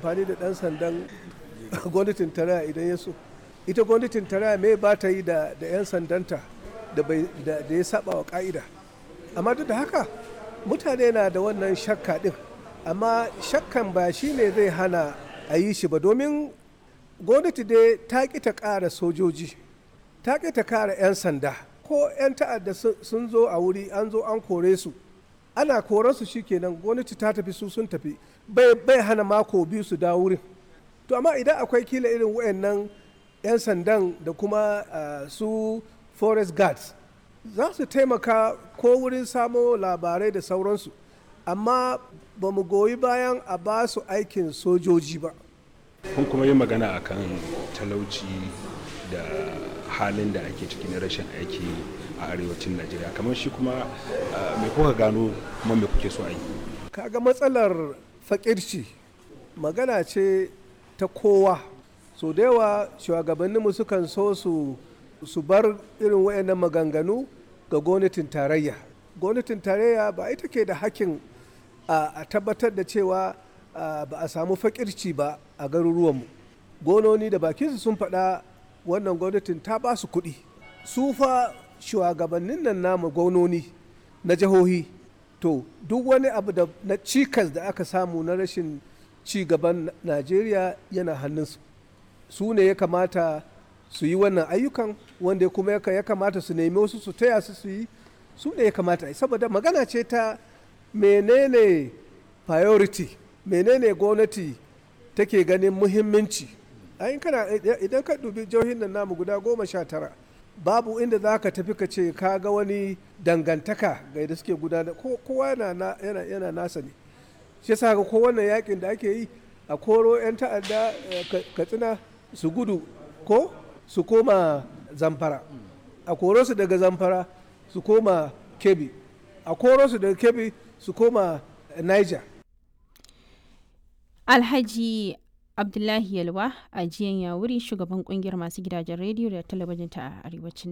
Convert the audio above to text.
amfani da ɗan sandan gwamnatin tarayya idan ya so ita gwamnatin tarayya me ba ta yi da 'yan sandanta da ya saba wa ka'ida amma duk da haka mutane na da wannan shakka ɗin amma shakkan ba shi ne zai hana a yi shi ba domin gwamnati dai ta ƙi ta ƙara sojoji ta ƙi ta ƙara 'yan sanda ko 'yan ta'adda sun zo a wuri an zo an kore su ana koransu kenan gwamnati ta tafi su sun tafi bai hana mako biyu su dawo wurin to amma idan akwai kila irin wayannan 'yan sandan da kuma uh, su forest guards za su taimaka ko wurin samo labarai da sauransu amma ba mu goyi bayan a ba su aikin sojoji ba kun kuma yi magana akan talauci da halin da ake ciki na rashin aiki a arewacin najeriya kamar shi kuma mai kuka gano kuma mai kuke so a yi kaga matsalar fakirci magana ce ta kowa so da yawa shugabanninmu sukan so su su bar irin wayannan maganganu ga gwamnatin tarayya gwamnatin tarayya ba ita ke da hakkin a tabbatar da cewa ba a samu fakirci ba a garuruwanmu gononi da bakinsu sun faɗa wannan gwamnatin ta ba su kuɗi su fa shugabannin nan namu gwamnoni na jihohi to duk wani abu da na cikas da aka samu na rashin ci gaban najeriya yana hannunsu su ne ya kamata su yi wannan ayyukan wanda kuma ya kamata su nemi wasu su taya su su yi su ne ya kamata saboda magana ce ta menene priority menene gwamnati take ganin muhimmanci ayin kana idan ka dubi jihohin nan namu guda goma sha tara babu inda za ka tafi ka ce ka ga wani dangantaka ga yadda suke gudana kowa yana, yana, nasa ne shi yasa ga ko wannan yakin da ake yi a koro 'yan ta'adda katsina su gudu ko su koma zamfara a koro su daga zamfara su koma kebi a koro su daga kebi su koma niger alhaji abdullahi yalwa a jiyan yawuri shugaban kungiyar masu gidajen rediyo da talabijin ta arewacin